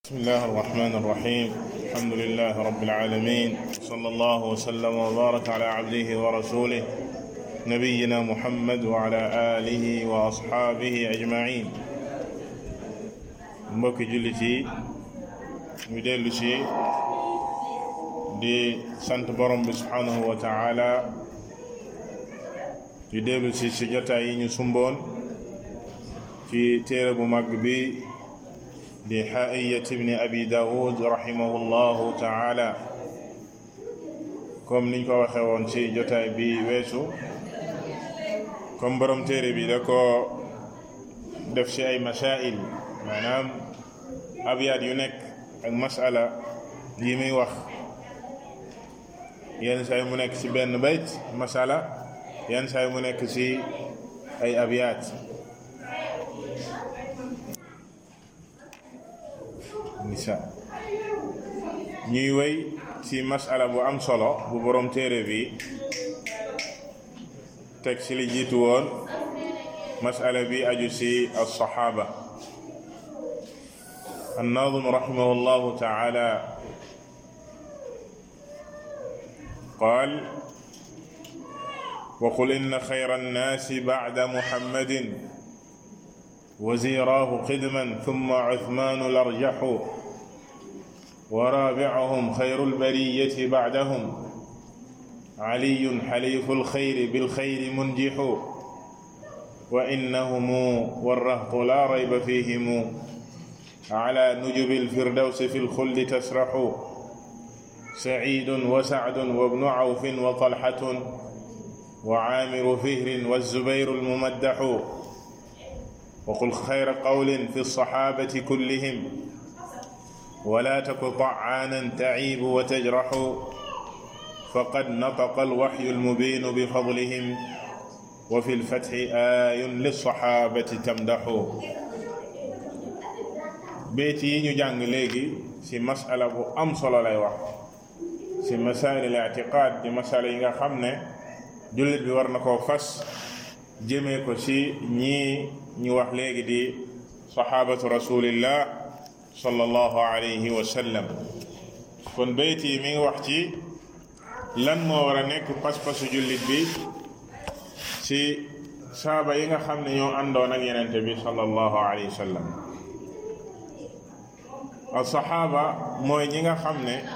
بسم الله الرحمن الرحيم الحمد لله رب العالمين صلى الله وسلم وبارك على عبده ورسوله نبينا محمد وعلى آله وأصحابه أجمعين mbokki jullit yi ñu dellu si di sant borom bi subhanahu wa taala di dellu si si jotaay yi ñu sumboon ci téere bu mag bi di xaa'iyat ibni abi daawud rahimahullahu taala comme niñ ko waxe woon ci jotaay bi weesu comme borom téere bi da ko def ci ay masail maanaam abyaat yu nekk ak masala yi muy wax yenn saa mu nekk ci benn bayt masala yenn saa mu nekk ci ay abyaat nisa ñuy wéy ci masala bu am solo bu borom téere bi teg ci li jiitu woon masala bi aju ci alsaxaaba الناظم رحمه الله تعالى قال وقل إن خير الناس بعد محمد وزيراه قدما ثم عثمان الأرجح ورابعهم خير البرية بعدهم علي حليف الخير بالخير منجح وإنهم والرهط لا ريب فيهم على نجب الفردوس في الخلد تسرح سعيد وسعد وابن عوف وطلحة وعامر فهر والزبير الممدح وقل خير قول في الصحابة كلهم ولا تك طعانا تعيب وتجرح فقد نطق الوحي المبين بفضلهم وفي الفتح آي للصحابة تمدح béet yi ñu jàng léegi ci masala bu am solo lay wax ci masail al i'tiqad di masala yi nga xam ne jullit bi war na koo fas jëmee ko ci ñii ñu wax léegi di sahabatu rasulillah sallallahu alayhi wa sallam kon béyt yi mi ngi wax ci lan moo war a nekk pas-pasu jullit bi ci saaba yi nga xam ne ñoo àndoon ak yenente bi sallallahu alayhi wa sallam alsaxaaba mooy ñi nga xam ne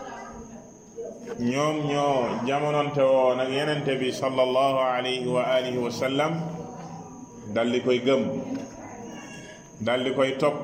ñoom ñoo jamononte woon ak yenente bi sallallahu alayhi wa alihi wa sallam dal di koy gëm dal di koy topp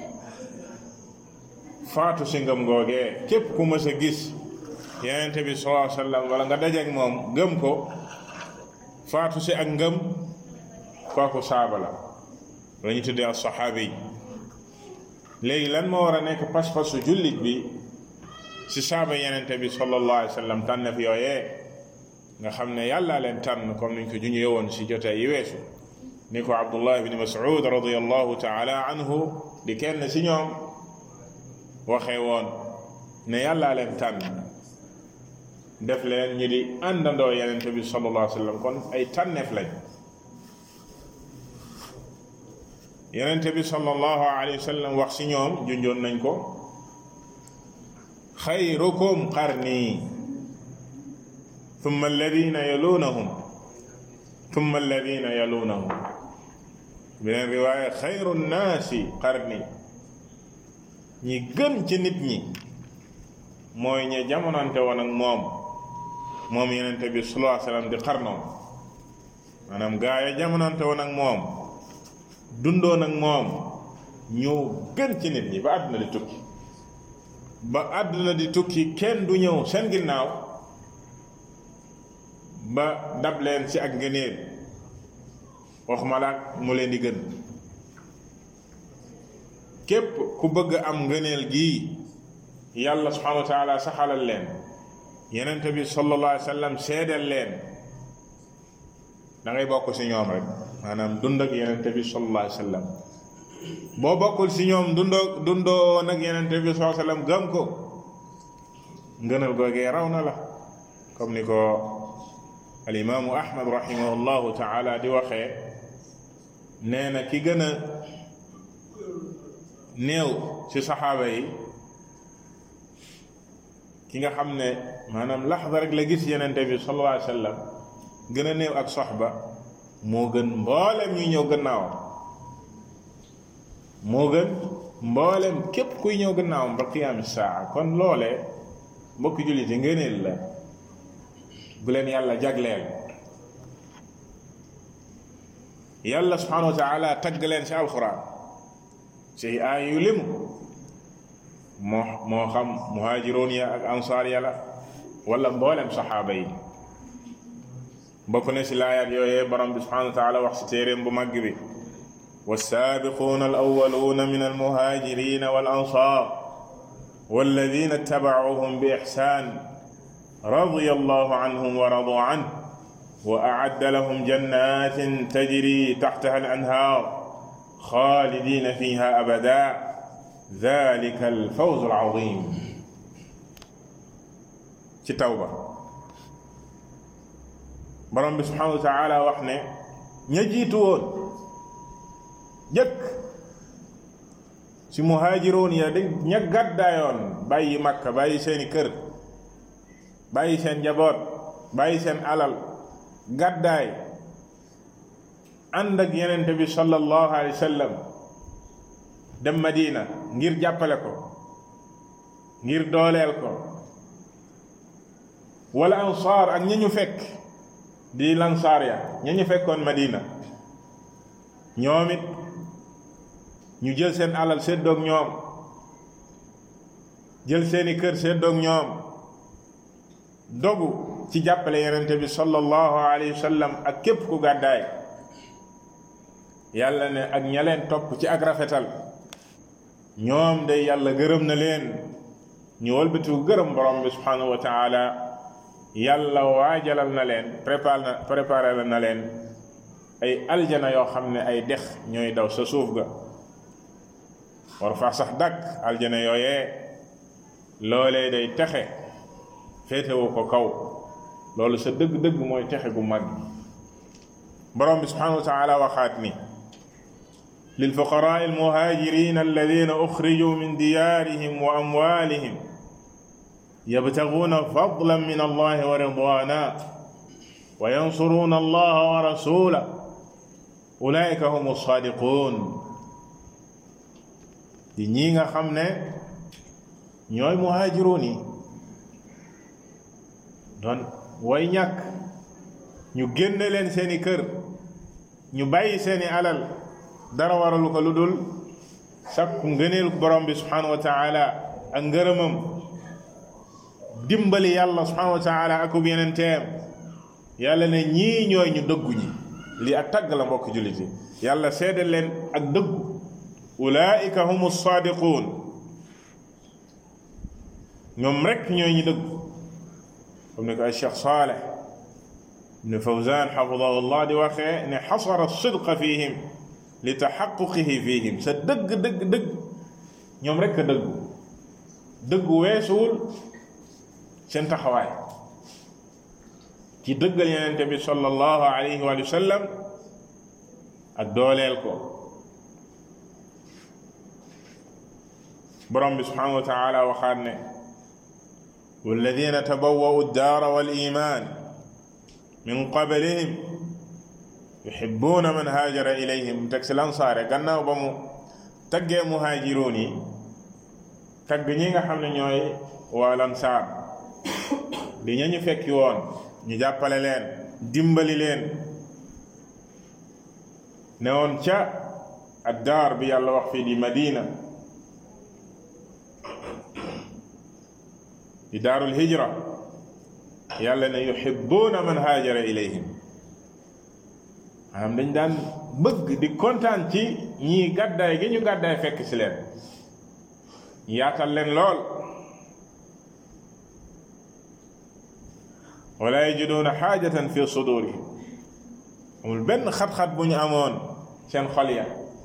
faatu si ngëm googee képp ku mës a gis yenente bi sallallahu alayhi wa sallam wala nga dajeek moom gëm ko faatu si ak ngëm kooku saaba la la ñu tuddee alsaxaabi léegi lan moo war a nekk pas-pasu jullit bi ci saaba yenente bi sallallahu alayhi wa sallam tànnef yooyee nga xam ne yàllaa leen tànn comme niñ ko juñu yowoon ci jotee yi weesu ni ko abdullah ibni mas'ud radiallahu taala anhu di kenn ci ñoom waxee woon ne yàllaa leen tànn def leen ñi di àndandoo yenente bi sallallahu alayhi wa sallam kon ay tànneef lañ yenente bi sallallahu alayhi wa sallam wax ci ñoom junjoon nañ ko xayrukum qarni thumma alladina yalunahum thumma alladina yalunahum beneen riwaaya xayru nnaasi qarni ñi gën ci nit ñi mooy ñe jamonante woon ak moom moom yenente bi sallallahu alayhi wa sallam di xarnoom maanaam gaa ya jamonante woon ak moom dundoon ak moom ñoo gën ci nit ñi ba àdduna di tukki ba àdduna di tukki kenn du ñëw seen ginnaaw ba dab leen ci ak ngëneel waxuma la mu leen di gën képp ku bëgg am ngëneel gii yàlla subhanahu wa taala saxalal leen yenente bi sallallahu alayhi wa sallam seedeel leen da ngay bokk ci ñoom rek maanaam dund ak yenente bi sallallahu alayhi wa sallam boo bokkul ci ñoom dundoo dundoo nag yenente bi sallallahu alayhi wa sallam gëm ko ngënal googee raw na la comme ni ko alimaamu ahmad rahimahullahu taala di waxee nee na ki gën a néew ci saxaaba yi ki nga xam ne maanaam laxda rek la gis yenente bi sallallahu alayhi wa sallam gën a néew ak soxba moo gën mboolem ñuy ñëw gannaawam moo gën mboolem képp kuy ñëw gannaawam ba qiyaami saa kon loolee mbokki jullit yi ngëneel la bu leen yàlla jagleel yàlla subhanahu wa taala tagg leen ci alquran ci aay yu limu moo moo xam muhaajiroon ya ak ansaar ya la wala mboolem saxaaba yi bokk na ci laayaat yooyee borom bi subhanahu wa taala wax ci téeréem bu màgg bi والسابقون الأولون من المهاجرين والأنصار والذين اتبعوهم بإحسان رضي الله عنهم ورضوا عنه وأعد لهم جنات تجري تحتها الأنهار خالدين فيها أبدا ذلك الفوز العظيم ci tawba borom bi subhanahu wa taala wax ne ña jiitu woon jëkk ci muhaajiroon ya di ña gàddaayoon bàyyi makka bàyyi seeni kër bàyyi seen njaboot bàyyi seen alal gàddaay ànd ak yenente bi sallallahu alayhi wa sallam dem madina ngir jàppale ko ngir dooleel ko wala ansaar ak ña ñu fekk di lansaar ya ña ñu fekkoon madina ñoom it ñu jël seen alal séddoog ñoom jël seeni kër séddoog ñoom dogu ci jàppale yenente bi sallallahu alayhi wa sallam ak képp ku gàddaay yàlla ne ak ña leen topp ci ak rafetal ñoom day yàlla gërëm na leen ñu walbatiku gërëm borom bi subhanahu wa taala yàlla waajalal na leen préparé na préparé na leen ay aljana yoo xam ne ay dex ñooy daw sa suuf ga war faa sax dàkk aljana yooyee loolee day texe féetewu ko kaw loolu sa dëgg-dëgg mooy texe gu mag borom bi subhanahu wa taala waxaat ni للفقراء المهاجرين الذين أخرجوا من ديارهم وأموالهم يبتغون فضلا من الله ورضوانا وينصرون الله ورسوله أولئك هم الصادقون di ñii nga xam ne ñooy muhaajiroon yi doon way ñàkk ñu génne leen seeni kër ñu bàyyi seeni alal dara waralu ko lu dul sakku ngëneel borom bi subhanahu wa taala ak ngërëmam dimbali yàlla subhanahu wa taala akub yeneen teem yàlla ne ñii ñooy ñu dëggu ñi lii ak tagg la mbokk jullit yi yàlla seede leen ak dëggu ulaika hum sadiqun ñoom rek ñooy ñu dëggu comme ni ko ay cheikh saleh ibn fawzan xafidahu llah di waxee ne xasara sidqa fihim li taxaquqihi fihim sa dëgg dëgg dëgg ñoom rek a dëggu dëggu weesuwul seen taxawaay ci dëggal yenente bi sallallahu alayhi wa sallam ak dooleel ko borom bi subhanahu wa taala waxaat ne walladina tabawwa'u ad-daara wal iman min qablihim yuhibbuna man haajara ilayhim teg si lansaare gannaaw ba mu taggee muhaajiroon yi tagg ñi nga xam ne ñooy waa lansaar di ña ñu fekki woon ñu jàppale leen dimbali leen ne woon ca addaar bi yàlla wax fii di madina di daarul hijra yàlla ne yuhibbuna man haajara ilayhim maanaam dañ daan bëgg di kontaan ci ñii gàddaay gi ñu gàddaay fekk ci leen yaatal leen lool wala yajiduuna xaajatan fi sudurihim amul benn xat-xat bu ñu amoon seen xol ya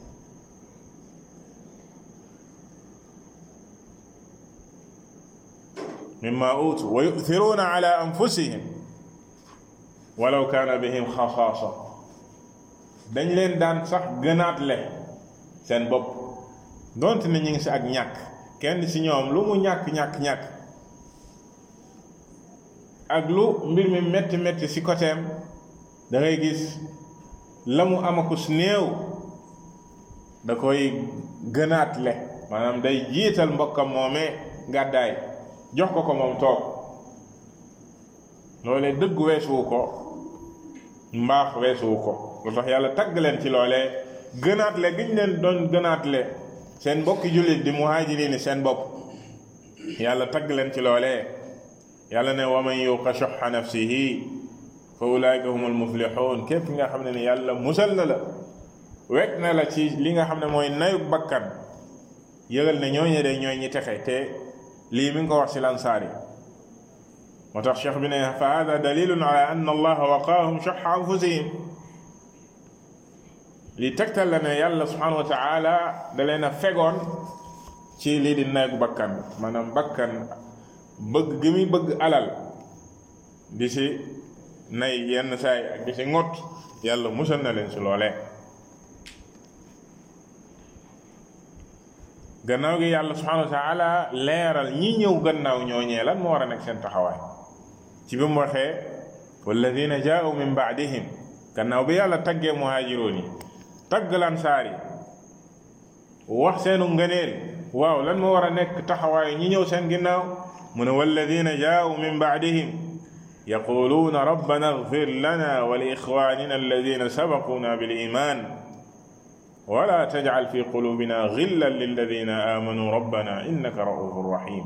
mimma utu wa yu'thiruuna ala anfusihim walaw kaana bihim xasaasa dañ leen daan sax gënaat le seen bopp donte ne ñu ngi si ak ñàkk kenn si ñoom lu mu ñàkk ñàkk ñàkk ak lu mbir mi metti metti si côtéem da ngay gis la mu amakus néew da koy gënaat le maanaam day jiital mbokkam moomee gàddaay jox ko ko moom toog loolee dëgg weesuwu ko mbaax weesuwu ko lu tax yàlla tagg leen ci loolee gënaat le giñ leen doon gënaat le seen mbokki jullit di muhaajiriin seen bopp yàlla tagg leen ci loolee yàlla ne wa man yuqa shuhha nafsihi fa ulaika humul muflihun képp nga xam ne ni yàlla musal na la wekk na la ci li nga xam ne mooy nayuk bakkan yëgal ne ñooñe de ñooy ñi texe te lii mi ngi ko wax ci lansaar yi moo tax cheikh bi ne fa hada dalilun ala anna allaha waqaahum shuhha anfusihim li tegtal la ne yàlla subhanahu wa taala da leen a fegoon ci lii di nayuk bakkan maanaam bakkan bëgg gi muy bëgg alal di si nay yenn saay ak di si ngott yàlla musal na leen si loolee gannaaw gi yàlla subhanahu wa taala leeral ñi ñëw gannaaw ñooñee lan moo war a nekk seen taxawaay ci bi mu waxee walladina jaau min baadihim gannaaw bi yàlla taggee muhaajiroon yi tagg lansaar yi wax seenu ngëneel waaw lan moo war a nekk taxawaayu ñi ñëw seen ginnaaw mu ne walladina jaau min baadihim yaquluuna rabbana agfir lana wa li ixwanina alladina sabaquna bil iman wala tajcal fi qulubina gillan lilladina amanu rabbana innaka raufun rahim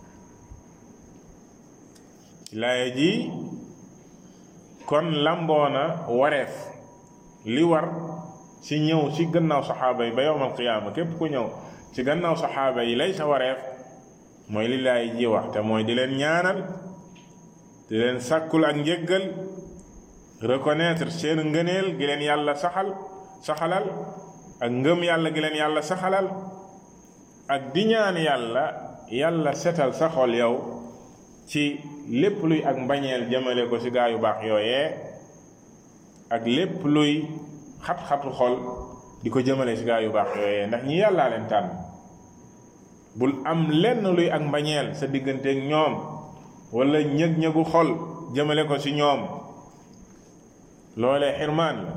laaya ji kon lamboona wareef li war ci ñëw ci gannaaw saxaaba yi ba yowm alqiyaama képp ku ñëw ci gannaaw saxaaba yi lay sa wareef mooy li laay ji wax te mooy di leen ñaanal di leen sàkkul ak njëggal reconnaître seen ngëneel gi leen yàlla saxal saxalal ak ngëm yàlla gi leen yàlla saxalal ak di ñaan yàlla yàlla setal sa xol yow ci lépp luy ak mbañeel jëmale ko ci gaa yu baax yooyee ak lépp luy xat-xatu xol di ko jëmale ci gaa yu baax yooyee ndax ñi yàllaa leen tànn bul am lenn luy ak mbañeel sa digganteeg ñoom wala ñëg-ñëgu xol jëmale ko ci ñoom loolee xirmaan la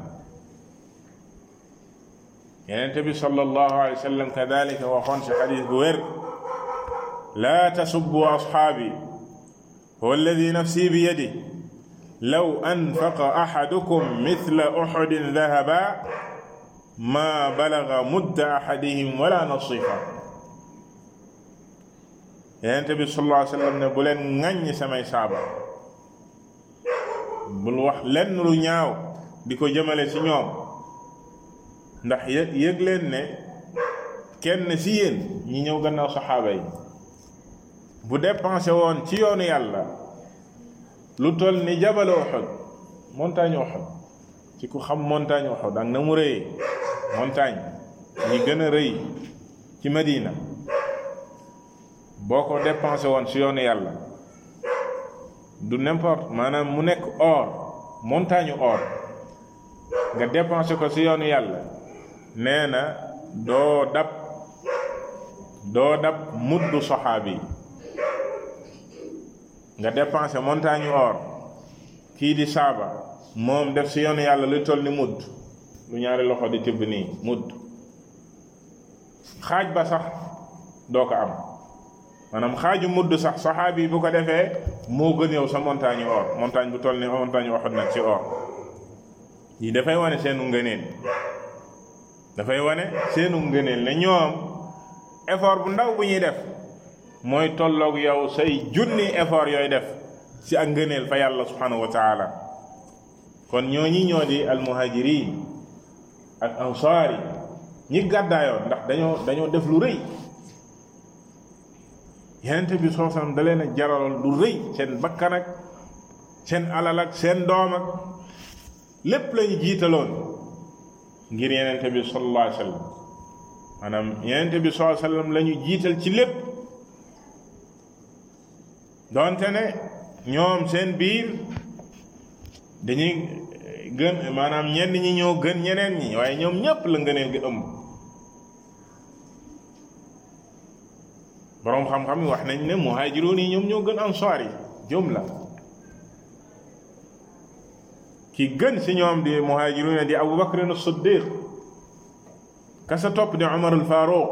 yenente bi sallallahu alayhi wa sallam kadalika waxoon ci xadis bu wér laa tasubbu asxaabi huwa alladi nafsi bi yadi law anfaqa axadukum mithla uxudin dahaba ma balaga mudda axadihim wala nasifa yenente bi sallallahu alayhi wa sallam ne bu leen ŋàññ samay saaba bul wax lenn lu ñaaw di ko jëmale ci ñoom ndax yëg yëg leen ne kenn ci yéen ñi ñëw gannaaw saxaaba yi bu dépensé woon ci yoonu yàlla lu toll ni jabal Uhud montagne Uhud ci ku xam montagne Uhud ak na mu rëyee montagne ñi gën a rëy ci Madina boo ko dépensé woon ci yoonu yàlla du n'importe maanaam mu nekk or montagne or nga dépensé ko ci yoonu yàlla nee na doo dab doo dab muddu saxaabi nga dépensé montagne or kii di saaba moom def ci yoonu yàlla lu toll ni mudd lu ñaari loxo di tibb nii mudd xaaj ba sax doo ko am maanaam xaaju mudd sax saxaabi yi bu ko defee moo gën yow sa montagne or montagne bu toll ni montagne waxut nag ci or yi dafay wane seenu ngëneel dafay wane seenu ngëneel ne ñoom effort bu ndaw bu ñuy def mooy tolloog yow say junni effort yooy def ci ak ngëneel fa yàlla subhanahu wa taala kon ñooñi ñoo di almuhajirin ak ansaar yi ñi gàddaayoon ndax dañoo dañoo def lu rëy yenente bi soo sam da leen a jaraloon lu rëy seen bakkan ak seen alal ak seen doom ak lépp lañu jiitaloon ngir yenente bi sallallahu alayhi wa sallam maanaam yenente bi sallallahu alayhi wa sallam la ñu jiital ci lépp donte ne ñoom seen biir dañuy gën maanaam ñenn ñi ñoo gën ñeneen ñi waaye ñoom ñépp la ngëneel gi ëmb boroom xam-xam yi wax nañ ne muhaajiroon yi ñoom ñoo gën ansaar yi jumla ki gën si ñoom di muhaajiroon di Abu Bakr as-Siddiq ka sa topp di Umar al-Faruq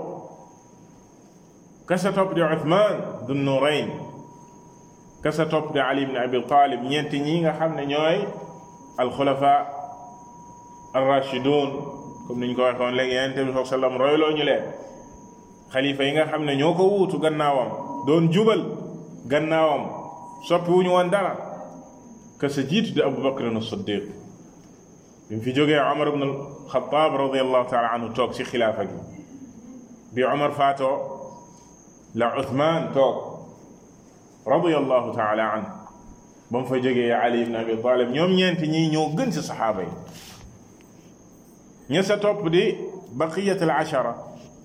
ka sa topp di Uthman du Nurayn ka sa topp di Ali ibn Abi Talib ñeenti ñi nga xam ne ñooy alxulafa ar-rashidun comme niñ ko waxoon léegi yonent bi sallallahu alayhi wasallam royloo ñu leen xalifa yi nga xam ne ñoo ko wuutu gannaawam doon jubal gannaawam soppi wuñu woon dara ka sa jiitu di Abu Bakr as-Siddiq bi mu fi jógee Omar ibn al-Khattab radiyallahu taala anhu toog si xilaafa gi bi Omar faatoo la Uthman toog radiyallahu taala anhu ba mu fa jógee Ali ibn Abi Talib ñoom ñeenti ñii ñoo gën si saxaaba yi ña sa topp di baqiyat al ashara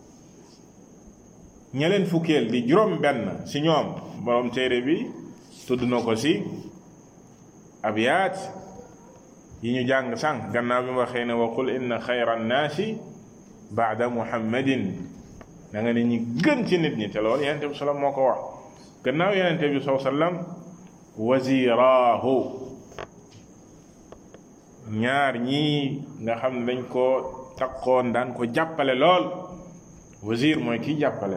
ña leen fukkeel di juróom benn si ñoom borom téere bi tudd na ko si abyaat yi ñu jàng sànq gannaaw bi mu waxee ne wa qul inna xayra annaasi baada muhammadin da nga ne ñi gën ci nit ñi te loolu yenente bi sallam moo ko wax gannaaw yenente bi saw sallam waziraahu ñaar ñii nga xam ne dañ ko takkoon daan ko jàppale lool wazir mooy kii jàppale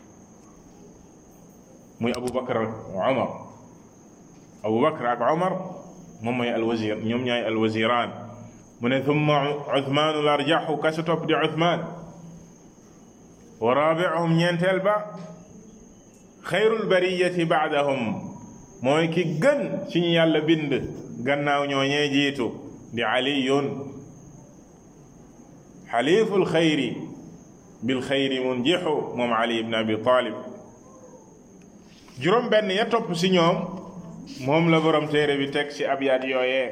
muy Abu Bakar ak Omar Abu Bakar ak Omar moom mooy alwazir ñoom ñooy alwaziraan mu ne thumma Uthmaanu larjaxu ka sa topp di Uthmaan wa raabiuhum ñeenteel ba xayrul bariyati baadahum mooy ki gën ci ñu yàlla bind gannaaw ñooñee jiitu di aliyun xaliiful xayri bil xayri munjixu moom ali ibn abi talib juróom benn ya topp si ñoom moom la borom téere bi teg ci abyaat yooyee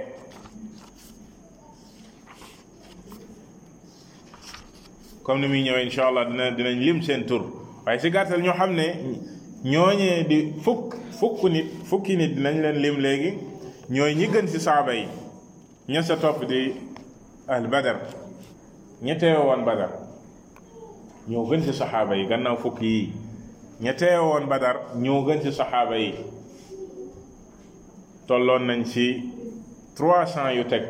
comme ni muy ñëwee incha allah dina dinañ lim seen tur waaye si gàttal ñoo xam ne ñooñee di fukk fukk nit fukki nit dinañ leen lim léegi ñooy ñi gën ci saaba yi ña sa topp di al badar ña teewe woon badar ñoo gën ci saxaaba yi gannaaw fukk yi ña teewe woon badar ñoo gën ci saxaaba yi tolloon nañ ci trois cent yu teg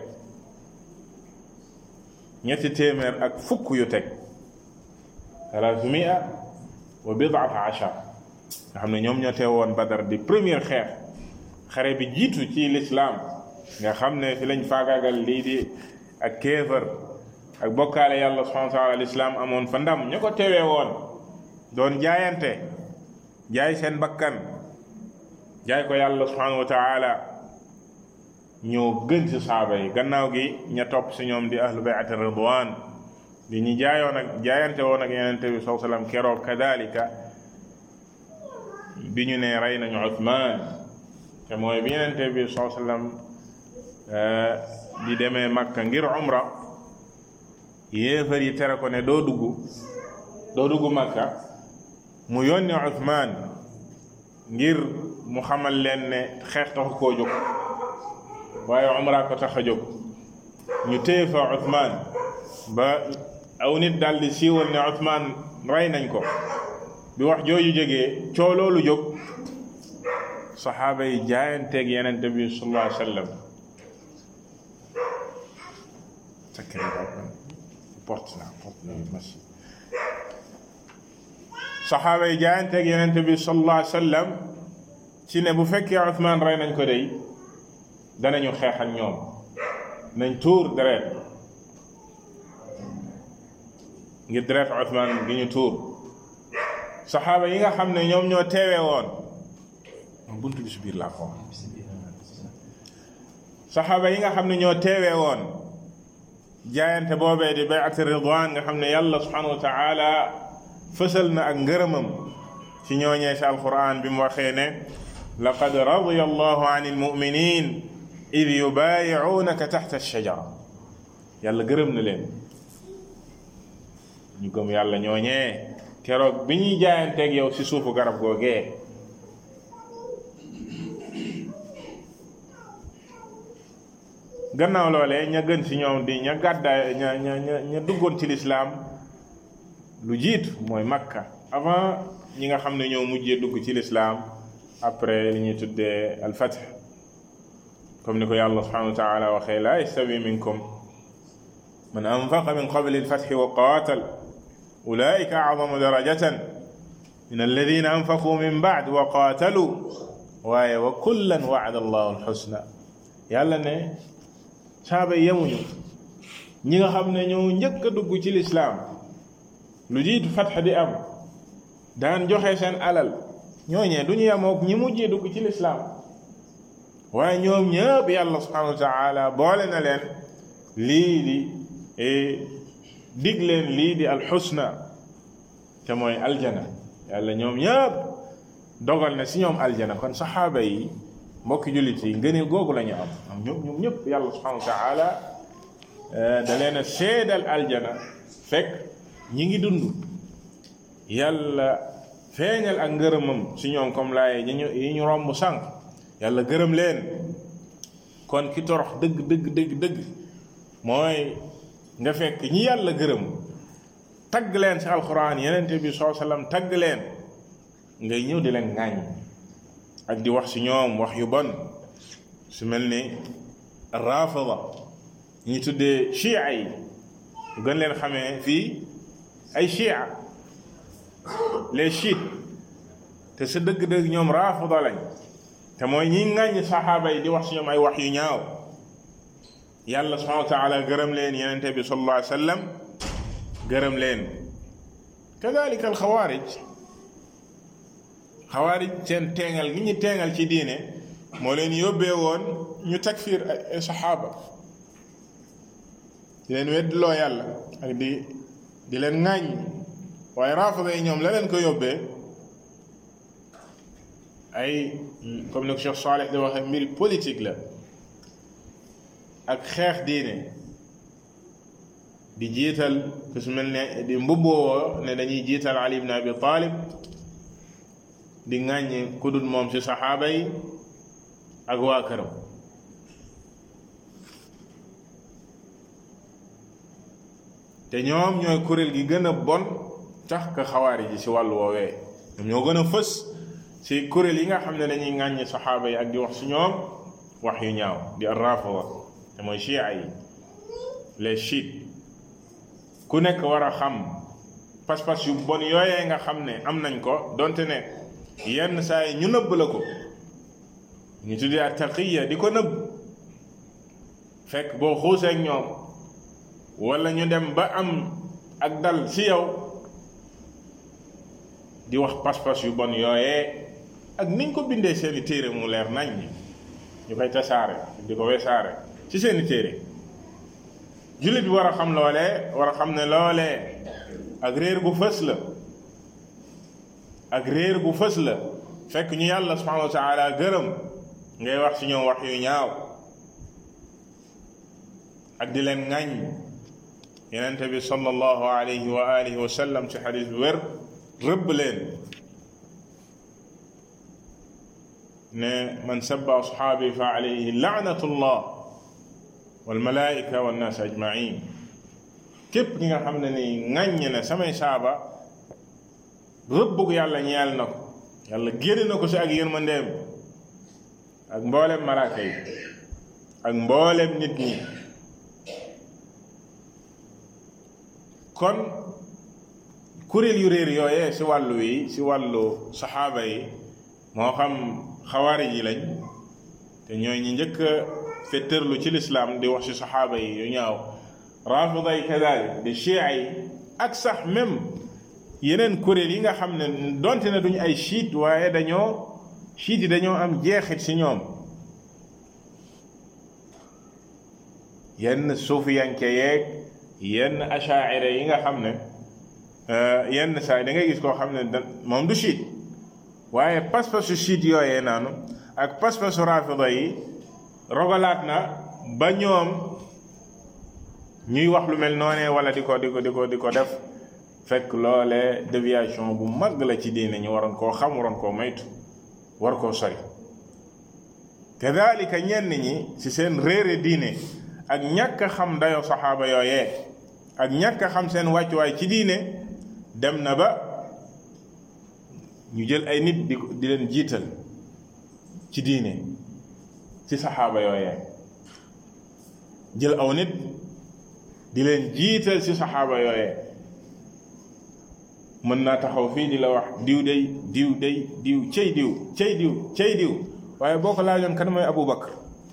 ñetti téeméer ak fukk yu teg thalathumia wa bidata achar nga xam ne ñoom ñoo teewoon badar di première xeex xare bi jiitu ci lislaam nga xam ne fi lañ faagaagal lii di ak kéefër ak bokkaale yàlla subhanahu wa taala lislaam amoon fa ndam ña ko teewee woon doon jaayante jaay seen bakkan jaay ko yàlla subhanahu wa taala ñoo gën ci saaba yi gannaaw gi ña topp si ñoom di ahlu bayat ridwan di ñu jaayoon ak jaayante woon ak yenente bi saw sallam keroog kadalika bi ñu ne rey nañu Uthman te mooy bi yenente bi saw sallam di demee Makka ngir umra yéefar yi tere ko ne doo dugg doo dugg Makka mu yónni Uthman ngir mu xamal leen ne xeex taxu koo jóg waaye umra ko tax a jóg ñu téye fa Uthman ba aw nit daal di siiwal ne Uthman rey nañ ko bi wax jooju jógee coo loolu jóg saxaaba yi jaayanteeg yenente bi sallallahu alayhi wa sallam porte la porte la merci saxaaba yi jaayanteeg yenente bi sallallahu alayhi wa sallam ci ne bu fekkee Uthman rey nañ ko dey danañu xeex ak ñoom nañ tuur deret ngir deret Uthman gi ñu tuur saxaaba yi nga xam ne ñoom ñoo teewee woon buntu bi si biir laa ko saxaaba yi nga xam ne ñoo teewee woon jaayante boobee di bay'ati ridwan nga xam ne yàlla subhanahu wa taala fësal na ak ngërëmam ci ñooñee si alquran bi mu waxee ne laqad radiya allahu an almuminin id yubayi'unaka taxta alshajara yàlla gërëm na leen ñu gëm yàlla ñooñee keroog bi ñuy jaayanteeg yow ci suufu garab googee gannaaw loolee ña gën ci ñoom di ña gàddaay ña ña ña ña duggoon ci lislaam lu jiitu mooy makka avant ñi nga xam ne ñoo mujjee dugg ci lislaam après li ñuy tuddee al fath comme ni ko yàlla subhanahu wa taala waxee laa yastawi minkum man anfaqa min qabli alfathi wa qaatal ulaika acdamu darajatan min alladina anfaqu min bacd wa qaatalu waaye wa kullan wacada allahu alxusna yàlla ne saaba yemuñu ñi nga xam ne ñoo njëkk a dugg ci lislaam lu jiitu fatx di am daan joxe seen alal ñooñee du ñu yemook ñi mujjee dugg ci lislaam waaye ñoom ñëpp yàlla subhanahu wa taala boole na leen lii di dig leen lii di alxusna te mooy aljana yàlla ñoom ñëpp dogal na si ñoom aljana kon saxaaba yi mbokki jullit yi ngëneel googu la ñu am am ñoom ñoom ñëpp yàlla subhanahu wa taala da leen a seedal aljana fekk ñi ngi dund yàlla feeñal ak ngërëmam si ñoom comme laaye yi ñu yi ñu romb sànq yàlla gërëm leen kon ki torox dëgg dëgg dëgg dëgg mooy nga fekk ñi yàlla gërëm tagg leen si alquran yenente bi soo sallam tagg leen ngay ñëw di leen ŋàññ ak di wax si ñoom wax yu bon su mel ni rafida ñi tuddee chia yi gën leen xamee fii ay chia les chiites te sa dëgg-dëgg ñoom rafida lañ te mooy ñi ŋàññ saxaaba yi di wax si ñoom ay wax yu ñaaw yàlla subhanahu wa taala gërëm leen yenente bi sallallahu alayhi wa sallam gërëm leen kadalika alxawaarij xawaarij seen teengal gi ñu teengal ci diine moo leen yóbbee woon ñu takfir ay saxaaba di leen weddiloo yàlla ak di di leen ŋàññ waaye raafida yi ñoom la leen ko yóbbee ay comme ni ko Cheikh Saleh di waxee mbiri politique la ak xeex diine di jiital ku su mel ne di mbubboo ne dañuy jiital Ali ibn Abi Talib di ŋàññi ku dul moom ci saxaaba yi ak waa këram te ñoom ñooy kuréel gi gën a bon tax ka xawaari ji ci wàllu woowee ñoom ñoo gën a fës ci kuréel yi nga xam ne dañuy ŋàññi saxaaba yi ak di wax ci ñoom wax yu ñaaw di ar-rafida te mooy chia yi les chiites ku nekk war a xam pas-pas yu bon yooyee nga xam ne am nañ ko donte ne yenn saa yi ñu nëbb la ko ñu tuddee ak taqiya di ko nëbb fekk boo xuusee ak ñoom wala ñu dem ba am ak dal ci yow di wax pas-pas yu bon yooyee ak niñ ko bindee seeni téere mu leer nañ ñi ñu koy tasaare di ko wesaare ci seeni téere jullit bi war a xam loolee war a xam ne loolee ak réer gu fës la ak réer gu fës la fekk ñu yàlla subhanahu wa taala gërëm ngay wax ci ñoom wax yu ñaaw ak di leen ŋañ yenente bi sallallahu alayhi wa alihi wa sallam ci xadis bi wér rëbb leen ne man sabba ashaabi fa alayhi laanatullah walmalaika wannaas ajmain képp ki nga xam ne ni ŋàññ na samay saaba rëbbug yàlla ñeel na ko yàlla génn na ko si ak yërmandeem ak mboolem malaaka yi ak mboolem nit ñi kon kuréel yu réer yooyee si wàllu wi si wàllu saxaaba yi moo xam xawaari yi lañ te ñooy ñi njëkk a fetterlu ci lislaam di wax ci saxaaba yi yu ñaaw rafida yi kadalik di chia yi ak sax même yeneen kuréel yi nga xam ne donte ne duñu ay chiite waaye dañoo chiite yi dañoo am jeexit ci ñoom yenn suufiyanke yeeg yenn achaira yi nga xam ne yenn saa da ngay gis koo xam ne da moom du chiite waaye pas-pasu chiite yooyee naanu ak pas-pasu rafida yi rogalaat na ba ñoom ñuy wax lu mel noonee wala di ko di ko di ko di ko def fekk loole déviation bu mag la ci diine ñu waroon koo xam waroon koo maytu war koo sori kadalika ñenn ñi ci seen réere diine ak ñàkk a xam dayo saxaaba yooyee ak ñàkk a xam seen wàccuwaay ci diine dem na ba ñu jël ay nit di di leen jiital ci diine ci saxaaba yooyee jël aw nit di leen jiital ci saxaaba yooyee mën naa taxaw fii di la wax diw day diw day diw cey diw cey diw cey diw waaye boo ko laajoon kan mooy Abu Bakar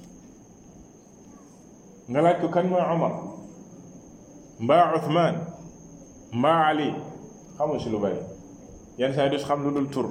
nga laaj ko kan mooy Omar mbaa Uthman mbaa Ali xamul si lu bari yenn saa yi du xam lu dul tur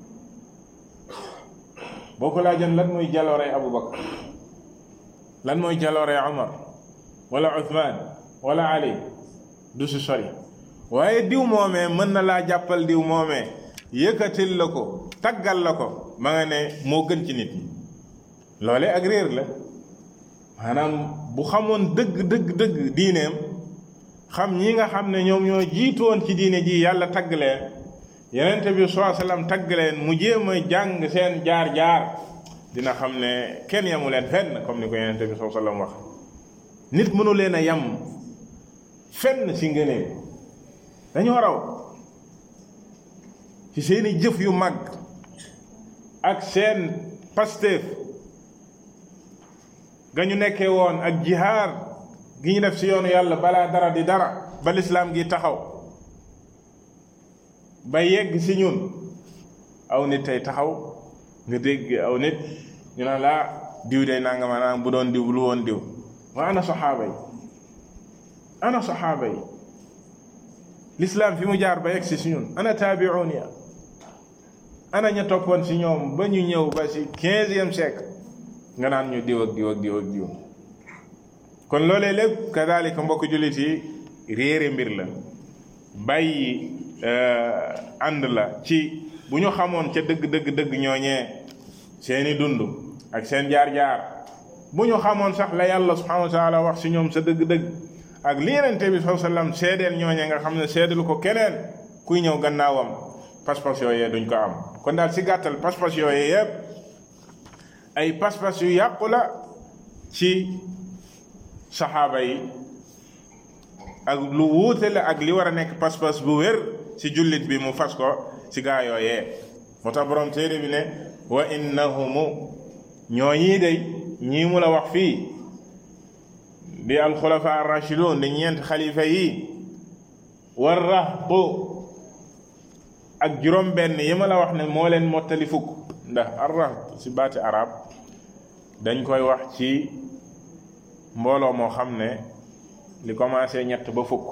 boo ko laajoon lan mooy jalooree Abu Bakar lan mooy jalooree Omar wala Uthman wala Ali du si sori waaye diw moomee mën na laa jàppal diw moomee yëkkatil la ko taggal la ko ma nga ne moo gën ci nit ñi loole ak réer la maanaam bu xamoon dëgg dëgg dëgg diineem xam ñi nga xam ne ñoom ñoo jiitoon ci diine ji yàlla tagg leen yenente bi saa sallam tagg leen mu jéem a jàng seen jaar-jaar dina xam ne kenn yamu leen fenn comme ni ko yenente bi saa sallam wax nit mënu leen a yam fenn si ngëneel dañoo raw ci seeni jëf yu mag ak seen pasteef ga ñu nekkee woon ak jihaar gi ñu def si yoonu yàlla balaa dara di dara ba lislaam gi taxaw ba yegg si ñun aw nit tey taxaw nga dégg aw nit ñu naan laa diw day nanga ma naan bu doon diw lu woon diw waa ana saxaaba yi ana saxaaba yi lislaam fi mu jaar ba yegg si si ñun ana taabiuun ya ana ña toppoon si ñoom ba ñu ñëw ba si quinzième siècle nga naan ñu diw ak diw ak diw ak diw kon loolee lépp kadalika mbokk jullit yi réere mbir la bàyyi ànd la ci bu ñu xamoon ca dëgg dëgg dëgg ñooñee seeni dund ak seen jaar-jaar bu ñu xamoon sax la yàlla subhanahu wa taala wax si ñoom sa dëgg-dëgg ak li yenente bi saa sallam seedeel ñooñee nga xam ne seedelu ko keneen kuy ñëw gannaawam pas-pas yooyee duñ ko am kon daal si gàttal pas-pas yooyee yépp ay pas-pas yu yàqu la ci saxaaba yi ak lu wuute la ak li war a nekk pas-pas bu wér ci jullit bi mu fas ko ci gaa yooyee moo tax borom téere bi ne wa innahumu ñoo ñii day ñii mu la wax fii di alxulafa arrachidun di ñeent xalifa yi war rahbu ak juróom benn yi ma la wax ne moo leen mottali fukk ndax arrahb ci baati arab dañ koy wax ci mbooloo moo xam ne li commencé ñett ba fukk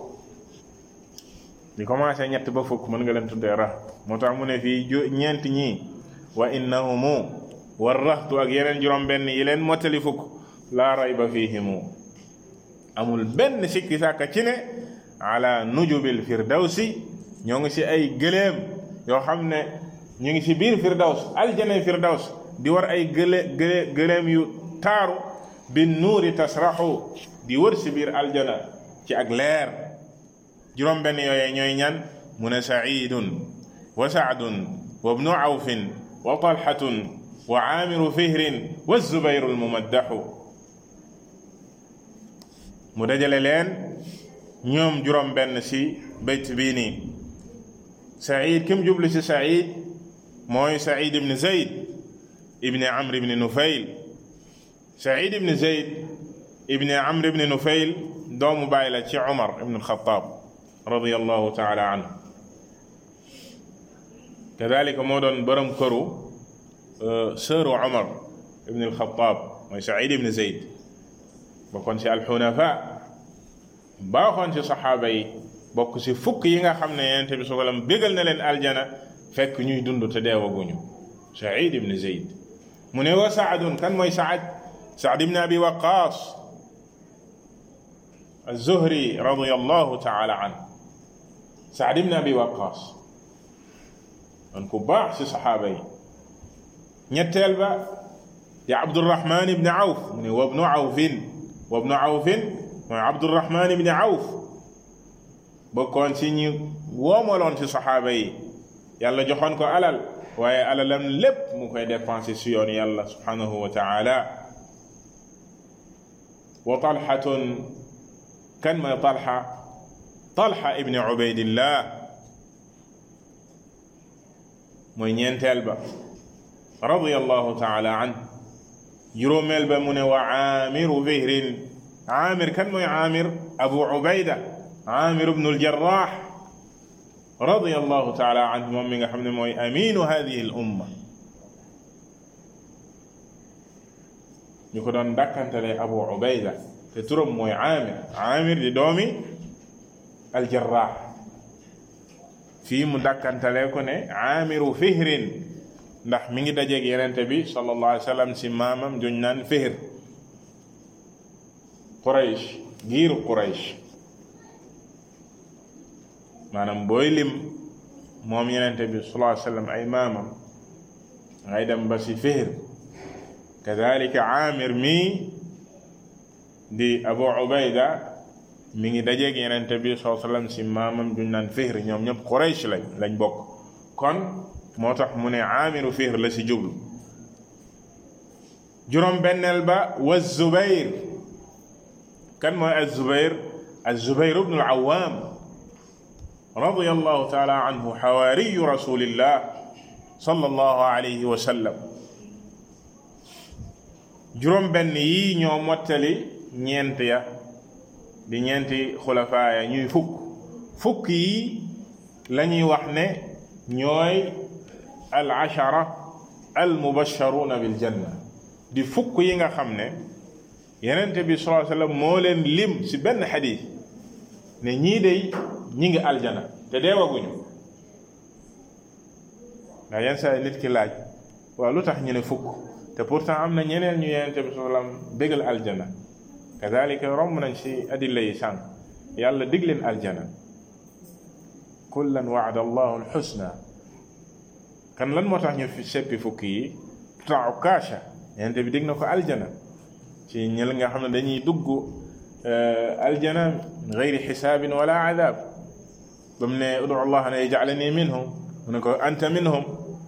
li commencé ñett ba fukk mën nga leen tuddee rahb moo tax mu ne fii ñeent ñii wa innahumu war rahtu ak yeneen juróom benn yi leen mottali fukk laa rayba fihimu amul benn sikki sàkka ci ne ala nujubil firdawsi ñoo ngi ci ay gëléem yoo xam ne ñu ngi ci biir firdaws aljanay firdaws di war ay gëlé gëlé gëléem yu taaru bi nuuri tasraxu di wër ci biir aljana ci ak leer juróom benn yooyee ñooy ñan mu ne saidun wa saadun wa bnu awfin wa talhatun wa aamiru fihrin wa zubayru almumaddaxu mu dajale leen ñoom juróom benn ci bayt bii nii said kim jublu ci said mooy said ibn zayd ibn amr ibn nufayl said ibn zayd ibn amr ibn nufayl doomu bàyyi la ci umar ibn alxataab radiallahu taala anhu kadalika moo doon borom këru sëru umar ibn alxataab mooy said ibn zayd bokkoon ci alxunafa baaxoon ci saxaaba yi bokk ci fukk yi nga xam ne yonent bi sallam bégal na leen aljana fekk ñuy dund te deewaguñu said ibn zayd mu ne wa saadun kan mooy saad saad ibn abi waqaas الزهري رضي الله تعالى عنه سعد بن أبي وقاص من كباح في صحابي ñetteel ba di Abdurrahman ibn Awf mu ne wabnu Awfin wabnu Awfin mooy Abdurrahman ibn Awf bokkoon ci ñi woomaloon ci saxaaba yi yàlla joxoon ko alal waaye alalam lépp mu koy dépensé si yoon yàlla subhanahu wa taala wa talhatun kan mooy talha talha ibn ubaydillah mooy ñeenteel ba radiyallahu taala an juróomeel ba mu ne wa aamiru fihrin aamir kan mooy aamir abu ubayda aamir ibnu aljarrah radiyallahu taala anhu moom mi nga xam ne mooy aminu hadihi al umma ñu ko doon dàkkantale abu ubayda te turam mooy aamir aamir di doomi aljarrah fii mu dàkkantale ko ne aamiru fihrin ndax mi ngi dajeeg yenente bi sallallahu alayhi wa sallam si maamam juñ naan fihr quraysh giiru quraysh maanaam booy lim moom yenente bi sallallahu alayhi wa sallam ay maamam ngay dem ba si fihr kadalika aamir mii di abu ubayda mi ngi dajeeg yenente bi sallallahu alayhi wa sallam si maamam juñ naan fihr ñoom ñëpp quraysh lañ lañ bokk kon moo tax mu ne aamiru fihr la si jublu juróom benneel ba wa zubayr kan mooy azubayr azubayr ibnu alawam radiyallahu taala anhu xawaariyu rasulillah sallallahu alayhi wa sallam juróom benn yi ñoo mottali ñeent ya di ñeenti xulafaaya ñuy fukk fukk yi la ñuy wax ne ñooy al ashara al mubasharuna bil janna di fukk yi nga xam ne yenente bi sallallahu alayhi wasallam moo leen lim ci benn xadis ne ñii day ñi ngi aljana te deewaguñu ndax yenn saa nit ki laaj waaw lu tax ñu ne fukk te pourtant am na ñeneen ñu yenente bi sallallahu alayhi wasallam bégal aljana kadalika romb nañ ci adilla yi sànq yàlla dig leen aljana kullan waada allahu alxusna kan lan moo tax ñu fi seppi fukki yi ta ukaasha yenente bi dig na ko aljana ci ñël nga xam ne dañuy dugg aljana gayri xisaabin wala adab ba mu ne udu allah ne yaj'alani minhum mu ne ko anta minhum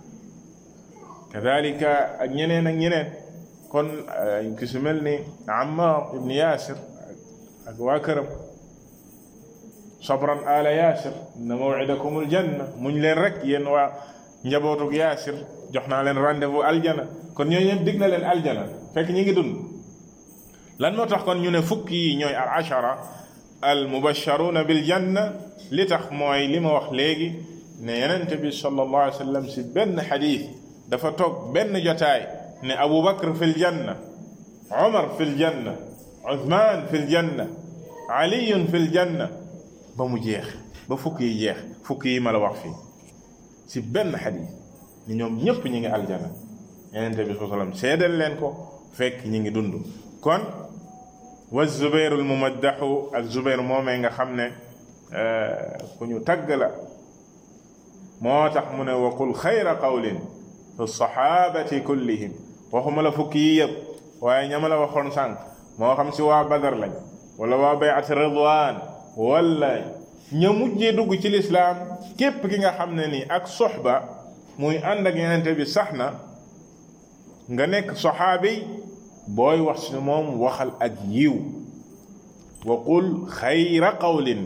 kadalika ak ñeneen ak ñeneen kon ki su mel ni ammar ibn yasir ak waa këram sabran ala yasir inna maw'idakum aljanna muñ leen rek yéen waa njabootug yaasir jox naa leen rendez-vous aljana kon ñooñu ñëpp dig na leen aljana fekk ñi ngi dund lan moo tax kon ñu ne fukk yi ñooy al ashara al mubasharuna bil janna li tax mooy li ma wax léegi ne yenente bi sallallahu alayhi wa sallam si benn xadis dafa toog benn jotaay ne abu bakr fi l janna omar fi l janna uthman fi l janna aliyun fi l janna ba mu jeex ba fukk yi jeex fukk yi ma la wax fii si benn xadis ni ñoom ñëpp ñi ngi aljana yenente bi sallallahu alayhi wa sallam seedal leen ko fekk ñi ngi dund kon wa zubayr al mumaddaxu ak zubayr moomee nga xam ne ku ñu tagg la moo tax mu ne wa qul xayra qawlin fi sahabati kullihim waxuma la fukki yi yëpp waaye ñama la waxoon sànq moo xam si waa badar lañ wala waa bayat ridwan wala ña mujjee dugg ci lislaam képp ki nga xam ne ni ak soxba muy ànd ak yenente bi sax na nga nekk saxaabi booy wax si moom waxal ak yiw wa qul xayra qawlin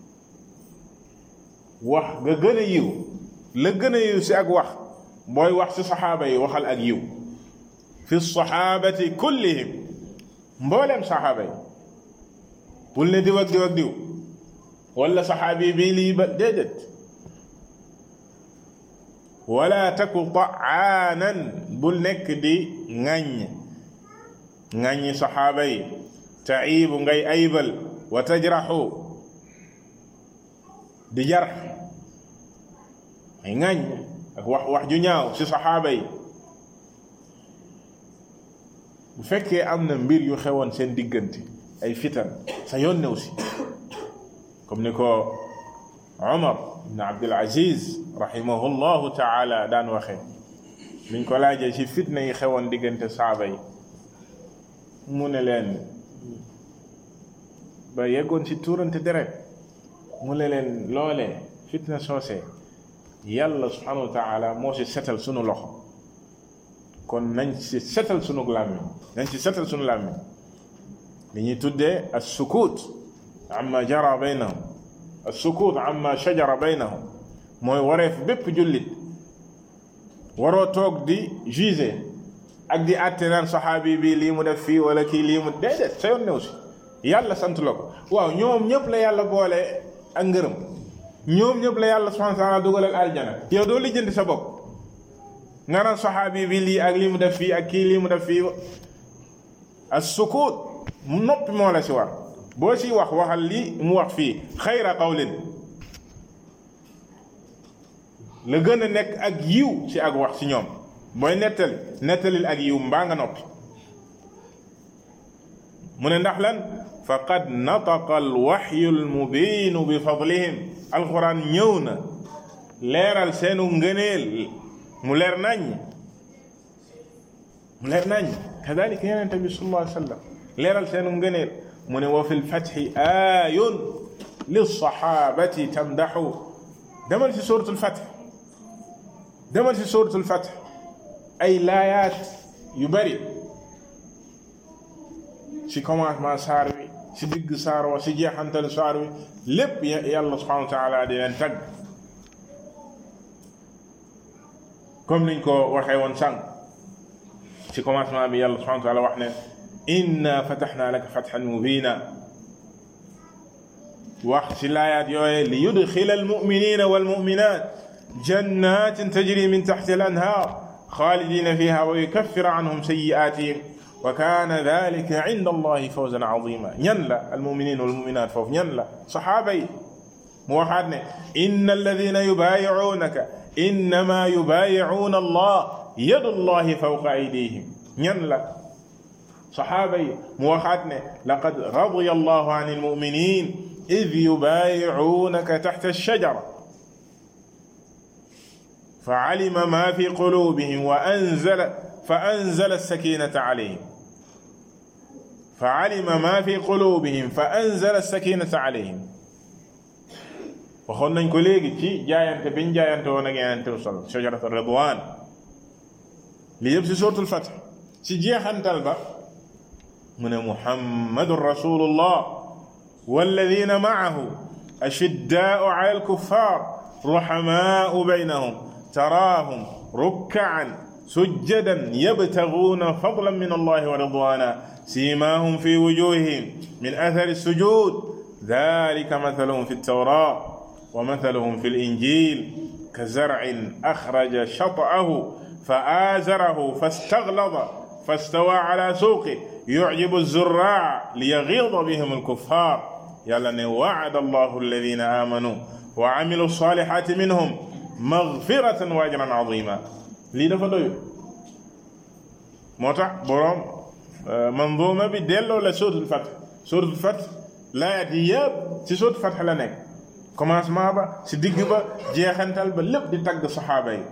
wax nga gën a yiw la gën a yiw si ak wax booy wax si saxaaba yi waxal ak yiw fi saxaabati kullihim mbooleem saxaaba yi bul ne diw ak diw ak diw wala saxaabi bii lii ba déedéet wala taku taanan bul nekk di ŋàññ ŋàññi saxaaba yi taibu ngay aybal wa tajraxu di jarx ay ŋàññ ak wax wax ju ñaaw ci saxaaba yi bu fekkee am na mbir yu xewoon seen diggante ay fitan sa yoon new si comme ni ko Omar ibn Abdul Aziz rahimahullahu taala daan waxee liñ ko laajee ci fitna yi xewoon diggante saaba yi mu ne leen ba yeggoon ci tuurante deret mu ne leen loolee fitna soosee yàlla subhanahu wa taala moo ci setal sunu loxo kon nañ ci setal sunu làmmiñ nañ ci setal sunu làmmiñ li ñuy tuddee as sukut amma jara baynahum as sukut amma shajara baynahum mooy wareef bépp jullit waroo toog di juger ak di àtte naan saxaabi bi lii mu def fii wala kii lii mu déedéet sa yoon new si yàlla sant la ko waaw ñoom ñëpp la yàlla boole ak ngërëm ñoom ñëpp la yàlla subhanahu wa taala dugalal aljana yow doo lijjanti sa bopp nga naan saxaabi bi lii ak lii mu def fii ak kii lii mu def fii as sukut mu noppi moo la si war boo si wax waxal lii mu wax fii xayra qawlin la gën a nekk ak yiw ci ak wax ci ñoom booy nettali nettalil ak yiw mbaa nga noppi mu ne ndax lan faqad nataqa alwaxyu almubiinu bi fadlihim alquran ñëw na leeral seenu ngëneel mu leer nañ mu leer nañ kadalika yonente bi sallallahu alayhi wa sallam leeral seenu ngëneel mu ne wa fi lfatxi aayun lilsaxaabati tamdaxu demal ci suratul fatx demal ci suratul fatx ay laayaat yu bari ci commencement saar wi ci digg saar wa ci jeexantal saar wi lépp yàlla subhanahu wa taala di leen tagg comme niñ ko waxee woon sànq ci commencement bi yàlla subhanahu wa taala wax ne inna fataxna laka fatxan mubina wax ci laayaat yooye li yudxila almuminina walmuminat jannatin tajri min taxti al anhar xaalidina fiha wa yukaffir anhum sayiatihim wa kaana dalika inda allahi fawzan azima ñan la almuminin walmuminat foofu ñan la saxaaba yi mu waxaat ne inna alladina yubaayicuunaka innama yubaayicuuna allah yadu allahi fawqa aydihim ñan la saxaaba yi mu waxaat ne laqad radiya allahu an almuminin id yubaayicuunaka taxta alshajara fa alima ma fi qulubihim wa anzala fa anzala alsakinata alayhim fa alima ma fi qulubihim fa anzala alsakinata alayhim waxoon nañ ko léegi ci jaayante biñ jaayante woon ak Yonent bi sal shajaratu ridwan li yëpp si suratul Fath ci jeexantal ba mu ne muhammadun rasulullah walladina maahu ashiddaau ala alkuffar ruhamaau baynahum taraahum rukkaan sujjadan yabtaguuna fadlan min allahi wa ridwana siimaahum fi wujuhihim min athari sujud dalika mathaluhum fi ltawrat wa mathaluhum fi linjil kazarcin axraja shat'ahu fa aazarahu fastaglada fastawa ala suuqi yucjibu zurraa liyagida bihim alkuffar yàlla ne wacada allahu alladina aamanu wa camilu salihati minhum magfiratan wa ajran azima lii dafa doyu moo tax boroom manzuma bi delloo la suratul Fath suratul Fath laayaat yi yëpp ci suratul Fath la nekk commencement ba ci digg ba jeexantal ba lépp di tagg saxaaba yi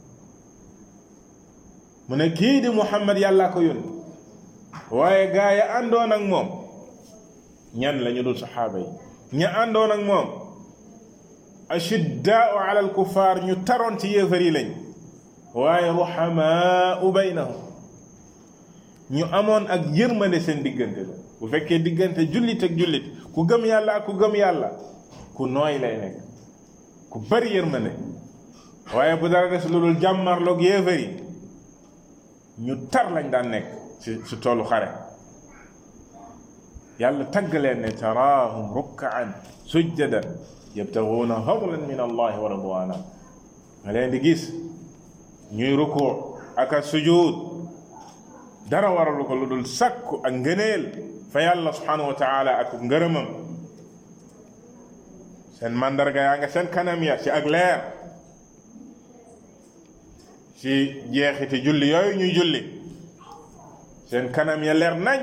mu ne kii di Muhammad yàllaa ko yónni waaye gaa ya àndoon ak moom ñan la ñu dul saxaaba yi ña àndoon ak moom ashiddaau ala alkuffar ñu taroon ci yéefar yi lañ waaye ruhamaau baynahum ñu amoon ak yërmande seen diggante la bu fekkee diggante jullit ak jullit ku gëm yàlla ak ku gëm yàlla ku nooy lay nekk ku bari yërmande waaye bu dara des lu dul jàmmarloog yéefar yi ñu tar lañ daan nekk ci ci toolu xare yàlla tagg leen ne taraahum rukkaan sujjadan yabtaguuna fadlan min allahi wa ridwana nga leen di gis ñuy rukkoo ak a sujud dara waralu ko lu dul sakku ak ngëneel fa yàlla subhanahu wa taala ak ngërëmam seen mandarga yaa nga seen kanam ya ci ak leer ci jeexiti julli yooyu ñuy julli seen kanam ya leer nañ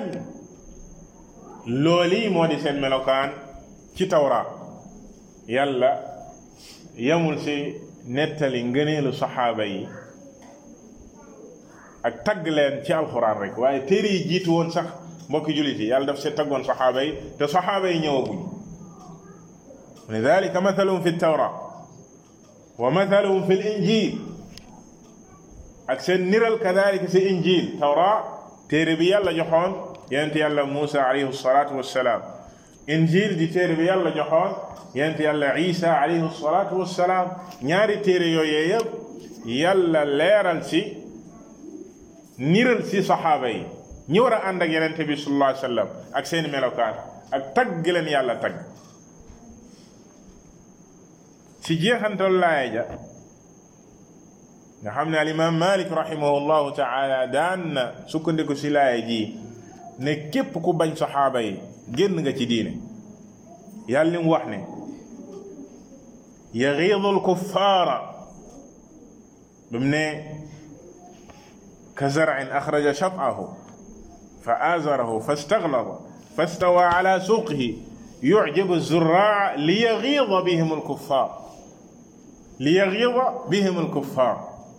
looli moo di seen melokaan ci tawraat yàlla yamul ci nettali ngëneelu saxaaba yi ak tagg leen ci alxuraan rek waaye téere yi jiitu woon sax mbokki jullit yi yàlla daf see taggoon saxaaba yi te saxaaba yi ñëwaguñ mu ne dalika mathaluhum fi tawra wa mathaluhum fi l injil ak seen niral kadalika si injil tawra téere bi yàlla joxoon yonent yàlla Muusa alayhi salaatu wassalaam injil di téere bi yàlla joxoon yonent yàlla Isa alayhi salaatu wassalaam ñaari téere yooyee yëpp yàlla leeral ci niral ci saxaaba yi ñi war a ànd ak yenente bi sallallahu alayhi wasallam ak seeni melokaan ak tagg leen yàlla tagg ci jeexantal laaya ja nga xam ne al imam malik rahimahullahu taala daan na sukkandiku ci laaya ji ne képp ku bañ saxaaba yi génn nga ci diine yàlla li mu wax ne yagiidu alkuffaara ba mu ne ka zar'in axraja shat'ahu fa azarahu fastaglada fastawa ala suuqihi yucjibu zurraa liyagiida bihim alkuffaar liyagiida bihim alkuffaar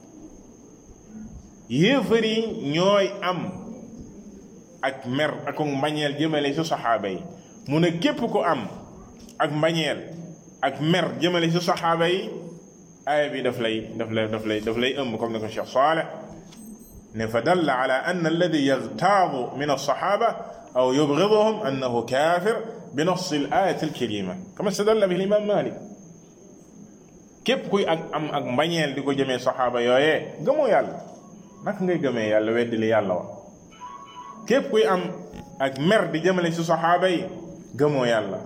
yéefar yi ñooy am ak mer ak mbañeel jëmale ci saxaaba yi mu ne képp ku am ak mbañeel ak mer jëmale ci saxaaba yi aaya bi daf lay daf lay daf lay daf lay ëmb comme ni ko Cheikh Saleh ne fa dalla ala anna alladi yagtaadu min alsaxaaba aw yubgiduhum annahu kaafir bi nas al ayat al karima kama stadalla bihi imam Malik képp kuy ak am ak mbañeel di ko jëmee saxaaba yooyee gëmoo yàlla naka ngay gëmee yàlla weddi li yàlla wax képp kuy am ak mer di jëmale ci saxaaba yi gëmoo yàlla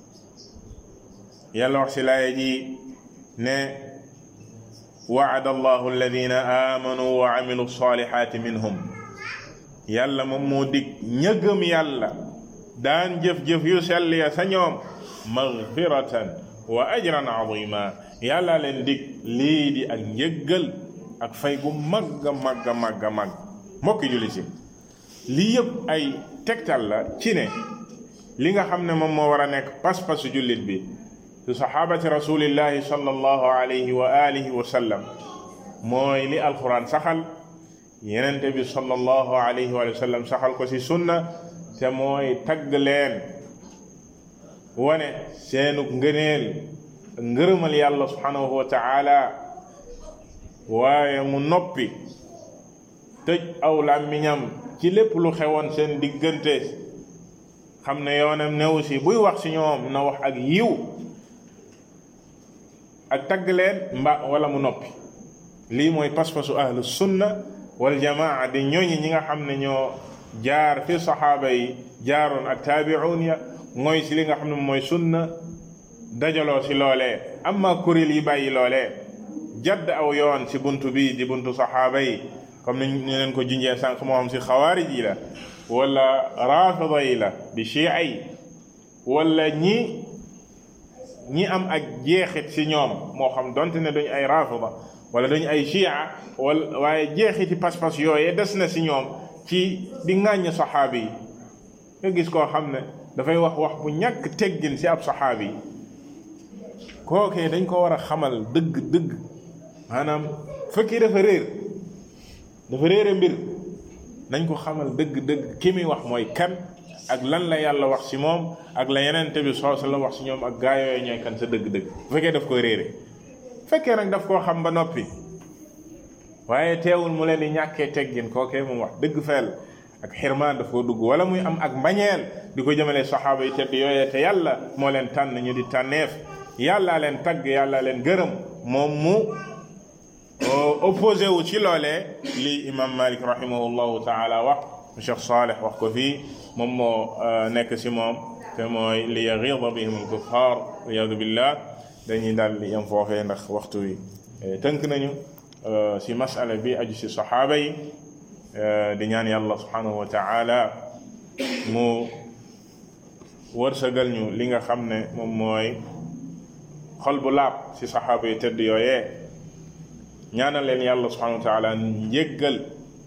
yàlla wax ci laaya ji ne waada allahu alladina amanu wa amilu salihati minhum yàlla moom moo dig ña gëm yàlla daan jëf-jëf yu sell ya sa ñoom magfiratan wa ajran azima yàlla leen dig lii di ak njëggal ak fay gu magga magga magga magg mbokki julli si lii yëpp ay tegtal la ci ne li nga xam ne moom moo war a nekk pas-pasu jullit bi su saxaabati rasulillahi sallallahu alayhi wa alihi wa sallam mooy li alquran saxal yenente bi sallallahu alayhi wa sallam saxal ko ci sunna te mooy tagg leen wane seenu ngëneel ngërëmal yàlla subhanahu wa taala waaye mu noppi tëj aw làmmiñam ci lépp lu xewoon seen diggante xam ne yoonam new si buy wax ci ñoom na wax ak yiw ak tagg leen mba wala mu noppi lii mooy pas-pasu ahlu sunna wal jamaa di ñooñi ñi nga xam ne ñoo jaar fi saxaaba yi jaaroon ak taabi'un ya mooy si li nga xam ne mooy sunna dajaloo si loolee amma kuréel yi bàyyi loolee jadd aw yoon si buntu bi di buntu saxaaba yi comme ni ñu leen ko junjee sànq moo xam si xawaarij yi la wala rafida yi la di chia yi wala ñi ñi am ak jeexit si ñoom moo xam donte ne duñ ay rafida wala duñ ay chia wala waaye jeexiti pas-pas yooyee des na si ñoom ci di ŋàññ saxaabi yi nga gis koo xam ne dafay wax wax bu ñàkk teggin si ab saxaabi yi kookee dañ ko war a xamal dëgg dëgg maanaam fekkee dafa réer dafa réere mbir nañ ko xamal dëgg dëgg ki muy wax mooy kan ak lan la yàlla wax ci moom ak la yenente bi soo la wax ci ñoom ak gaa yooyu ñooy kan sa dëgg-dëgg bu fekkee daf koy réere fekkee nag daf koo xam ba noppi waaye teewul mu leen di ñàkkee teggin kookee moom wax dëgg feel ak xirmaan daf koo dugg wala muy am ak mbañeel di ko jëmale saxaaba yi tedd yooyee te yàlla moo leen tànn ñu di tànneef yàllaa leen tagg yàllaa leen gërëm moom mu opposé wu ci loolee li imam malik rahimahullahu taala wax cheikh saleh wax ko fii moom moo nekk si moom te mooy li yaghida bihim alkuffar riyadu billah dañuy daal di yem foofee ndax waxtu wi tënk nañu si masala bi aju si saxaaba yi di ñaan yàlla subhanahu wa taala mu wërsëgal ñu li nga xam ne moom mooy xol bu laab si saxaaba yi tëdd yooyee ñaanal leen yàlla subhanahu wa taala njéggal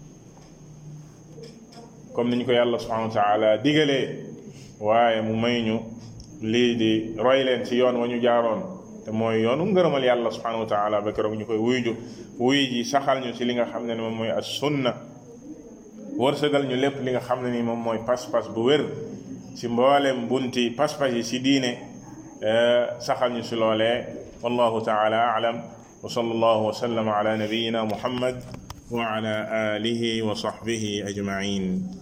comme niñ ko yàlla subhanahu wa taala digalee waaye mu may ñu lii di roy leen ci yoon wa ñu jaaroon te mooy yoonu ngërëmal yàlla subhanahu wa taala ba keroog ñu koy wuyju wuy ji saxal ñu ci li nga xam ne ni moom mooy as sunna wërsëgal ñu lépp li nga xam ne ni moom mooy pas-pas bu wér ci mboolem bunti pas-pas yi ci diine saxal ñu ci loolee wallahu taala alam wa sallallahu wa sallama ala nabiyyina muhammad wa ala alihi wa sahbihi ajma'in